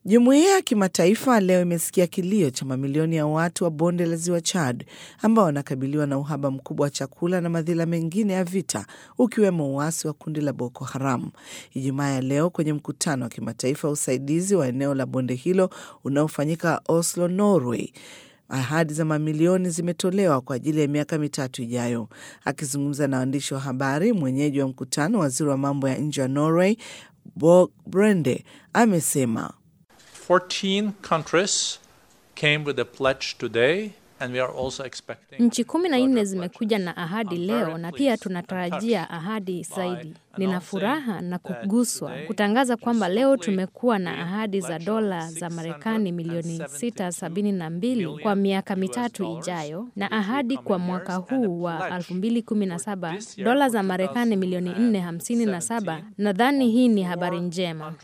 Jumuiya ya kimataifa leo imesikia kilio cha mamilioni ya watu wa bonde la ziwa Chad ambao wanakabiliwa na uhaba mkubwa wa chakula na madhila mengine ya vita ukiwemo uasi wa kundi la Boko Haram. Ijumaa ya leo kwenye mkutano wa kimataifa wa usaidizi wa eneo la bonde hilo unaofanyika Oslo, Norway, ahadi za mamilioni zimetolewa kwa ajili ya miaka mitatu ijayo. Akizungumza na waandishi wa habari, mwenyeji wa mkutano, waziri wa mambo ya nje wa Norway Borg Brende amesema 14 countries came with a pledge today and we are also expecting Nchi kumi na nne further zimekuja pledges. na ahadi I'm leo very na pia pleased and tunatarajia touched ahadi by zaidi. Nina announcing furaha na that kuguswa today kutangaza kwamba leo simply tumekuwa na we ahadi za pledge dola of za Marekani milioni 672 kwa million miaka US mitatu dollars, ijayo na which will ahadi come kwa in mwaka years, and a huu wa pledge 2017 for this year, dola for za Marekani milioni 457. 2017, Nadhani hii ni habari njema.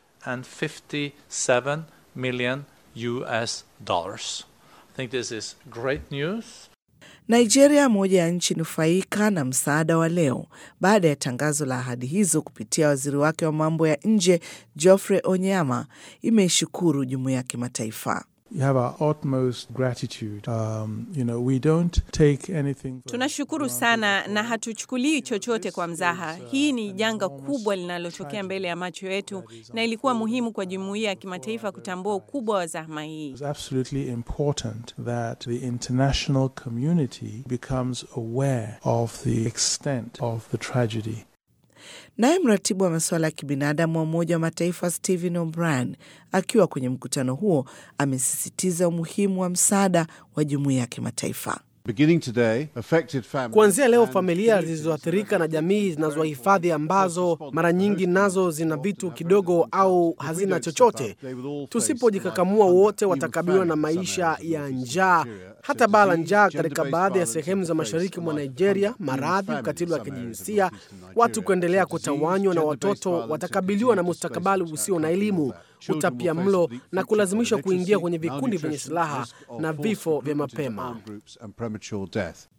457 million US dollars. I think this is great news. Nigeria, moja ya nchi nufaika na msaada wa leo baada ya tangazo la ahadi hizo kupitia waziri wake wa mambo ya nje Geoffrey Onyema, imeishukuru jumuiya ya kimataifa. You have our utmost gratitude. Um, you know, we don't take anything. for Tunashukuru granted sana at na all. hatuchukulii chochote kwa mzaha. Hii ni janga kubwa linalotokea mbele ya macho yetu, na ilikuwa muhimu kwa jumuiya ya kimataifa kutambua ukubwa wa zahma hii. It's absolutely important that the international community becomes aware of the extent of the tragedy. Naye mratibu wa masuala ya kibinadamu wa Umoja wa Mataifa Stephen O'Brien akiwa kwenye mkutano huo amesisitiza umuhimu wa msaada wa jumuiya ya kimataifa. Beginning today, affected families Kuanzia leo and familia communities zilizoathirika na jamii zinazohifadhi ambazo mara nyingi nazo zina vitu kidogo au hazina chochote, tusipojikakamua wote watakabiliwa na maisha ya njaa, hata baa la njaa katika baadhi ya sehemu za mashariki mwa Nigeria, maradhi, ukatili wa kijinsia, watu kuendelea kutawanywa na watoto watakabiliwa na mustakabali usio na elimu, utapia mlo na kulazimishwa kuingia kwenye vikundi vyenye silaha na vifo vya mapema. and premature death.